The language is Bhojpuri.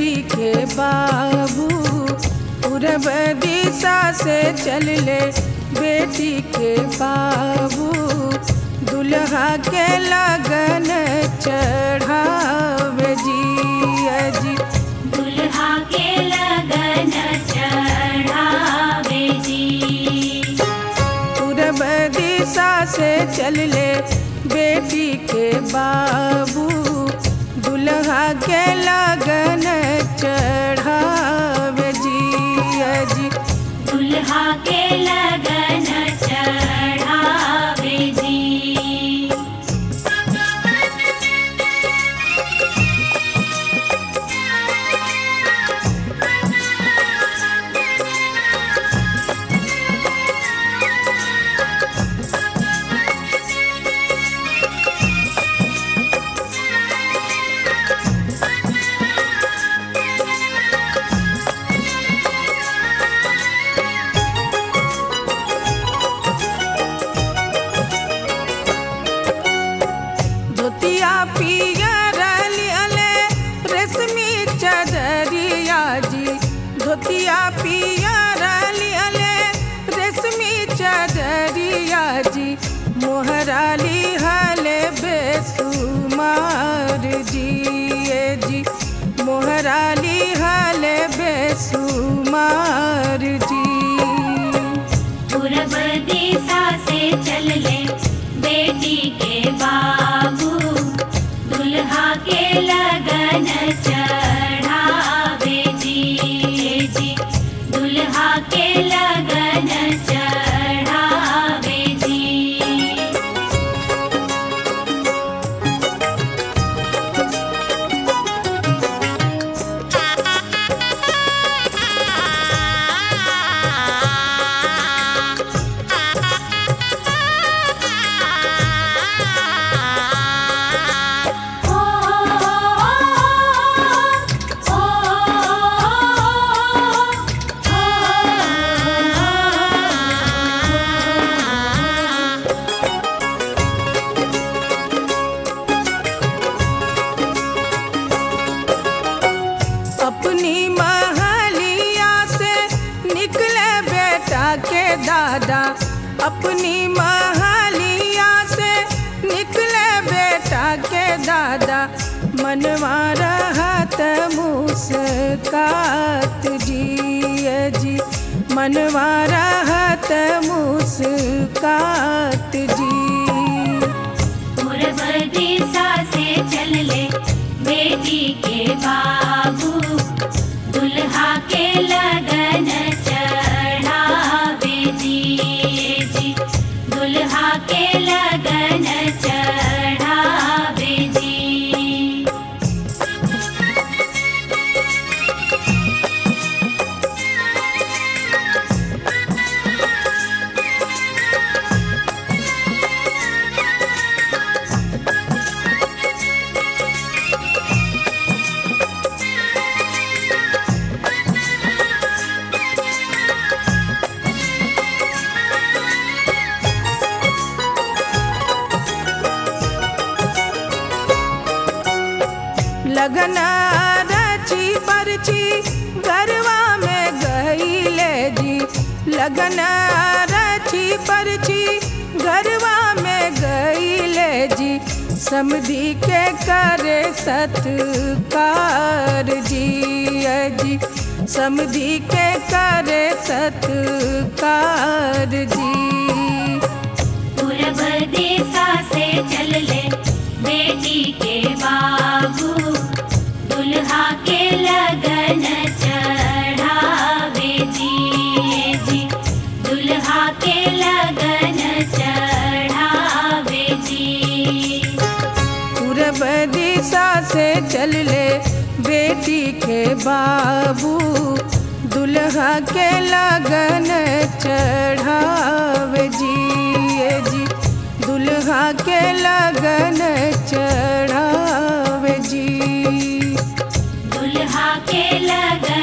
बेटी के बाबू पूरब दिशा से चल ले बेटी के बाबू दुल्हा के लगन चढ़ावे जी अजी दुल्हा के लगन चढ़ावे जी पूरब दिशा से चल ले बेटी के बाबू दुल्हा के लगन चढ़ावे जी अजी दुल्हा के लगन चढ़ावे जी धोतिया पियर लियले रेशमी चदरिया जी धोतिया पियर लियले रेशमी चदरिया जी मोहराली हले बेसुमार जी ए जी मोहराली हले बेसुमार जी पूरब दिशा से चल ले बेटी के बाबू दुल्हा के लगन चढ़ावे जी जी दुल्हा के लगन चढ़ावे जी ओ ओ ओ अपनी महलिया से निकले बेटा के दादा अपनी महलिया से निकले बेटा के दादा मनवा रहत मुस्कात जी जी मनवा रहत मुस्कात जी पूरब दिशा से चल ले बेटी के बाबू दुल्हा के लगन चढ़ावे जी जी दुल्हा के लगन चढ़ावे जी लगन रची परची गरवा में गईले जी लगन रची परची गरवा में गईले जी समधी के करे सत्कार जी जी समधी के करे सत्कार जी पूरब दिशा से चल ले बेटी के बाबू दुल्हा के लगन चढ़ावे जी जी दुल्हा के लगन चढ़ावे जी पूरब दिशा से चल ले बेटी के बाबू दुल्हा के लगन चढ़ावे जी ए जी दुल्हा के लगन चढ़ावे जी दुल्हा के लगन